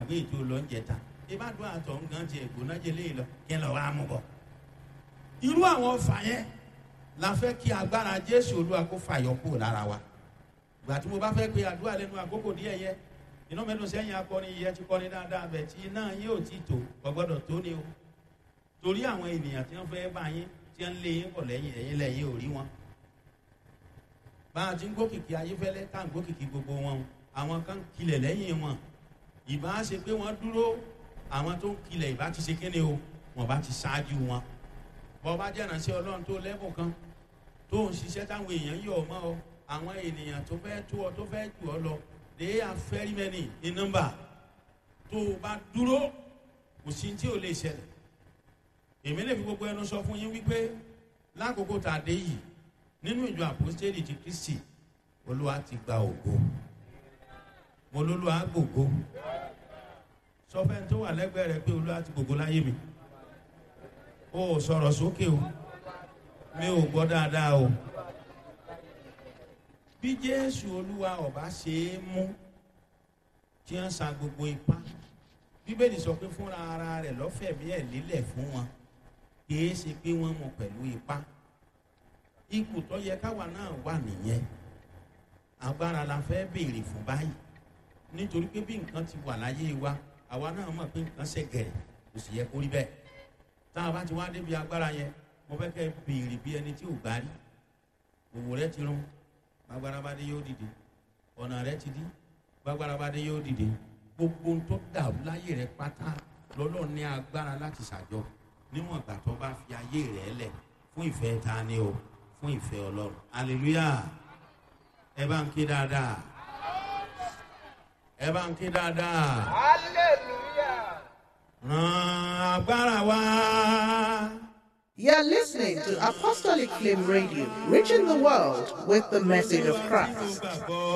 gbàgbé ètò lọ́njẹta ìbádùn àtọ̀ nǹkan ti ẹ̀gbọ́n náà jẹ léyìn lọ kí ẹ lọ wá mú bọ̀. irú àwọn ọfà yẹn la fẹ́ kí agbára jésù olúwa kó fàyọ kúrò lára wa ìgbà tí mo bá fẹ́ pe àdúrà lẹ́nu àkókò díẹ̀ yẹ iná mẹ́nu sẹ́yìn akọni yẹ ti kọ́ni dáadáa bẹ̀ tí iná yín ò tí tó kò gbọ́dọ̀ tó ni o torí àwọn ènìyàn tí wọ́n fẹ́ bá yín tí wọ́n lé yín bọ̀ lẹ́yìn ẹ̀yìn lẹ́yìn ò rí wọn. bá a ti ń gbókìkí ayéfẹ́lẹ́ tá à ń gbókìkí gbogbo wọn àwọn kan kilẹ̀ lẹ́yìn wọn ìbá ṣe pé wọ́n dúró àwọn tó ń kilẹ̀ ìbá ti ṣe kéde o wọ́n bá ti ṣáájú wọn. bọ́ bá jẹ́ ìrànṣẹ́ ọlọ́run tó lẹ́bùn kan tó ń ṣiṣẹ́ táwọn èèyàn yọ̀ ọ́ mọ́ ọ àwọn ènìyàn tó fẹ́ tó ọ tó fẹ́ jù ọ lọ they are very many in number tó o bá dúró kò sí tí o lè ṣẹlẹ̀ èmi lè fi gbogbo ẹnu sọ fún yín wípé lákòókò tá a dé yìí nínú ìjọ àpòstélì ti kristi olúwa ti gba ògo mo lólúwa gbògo sọ fẹ́ tó wà lẹ́gbẹ̀ẹ́ rẹ pé olúwa ti gbògo láyé mi o ò sọ̀rọ̀ sókè o mi ò gbọ́ dáadáa o bí jésù olúwa ọba ṣe é mú tí wọ́n sa gbogbo ipá bíbélì sọ pé fúnra ara rẹ̀ lọ́fẹ̀mí ẹ̀ lélẹ̀ fún wọn kìí ṣe pé wọ́n mú pẹ̀lú ipá ipò tó yẹ káwa náà wà nìyẹn agbára la fẹ́ béèrè fún báyìí nítorí pé bí nǹkan ti wà láyé wa àwa náà mọ̀ pé nǹkan ṣe gẹ̀rẹ̀ kò sì yẹ kó rí bẹ́ẹ̀ tá a bá ti wá débi agbára yẹn mo fẹ́ kẹ́ béèrè bí ẹni tí ò gbá rí òwò rẹ ti rún gbàgbára bá dé yóò dìde ọ̀nà rẹ ti dí gbàgbára bá dé yóò dìde gbogbo tó dàrú láyé rẹ pátá lọ́lọ́ ní agbára láti ṣàjọ níwọ̀n ìgbà tó bá fi ayé rẹ lẹ̀ fún ìfẹ́ ta ni o fún ìfẹ́ ọlọ́run aleluya ẹ bá ń ké dáadáa ẹ bá ń ké dáadáa Hallelujah. ràn agbára wá. You're listening to Apostolic Flame Radio, reaching the world with the message of Christ. gbàgbọ́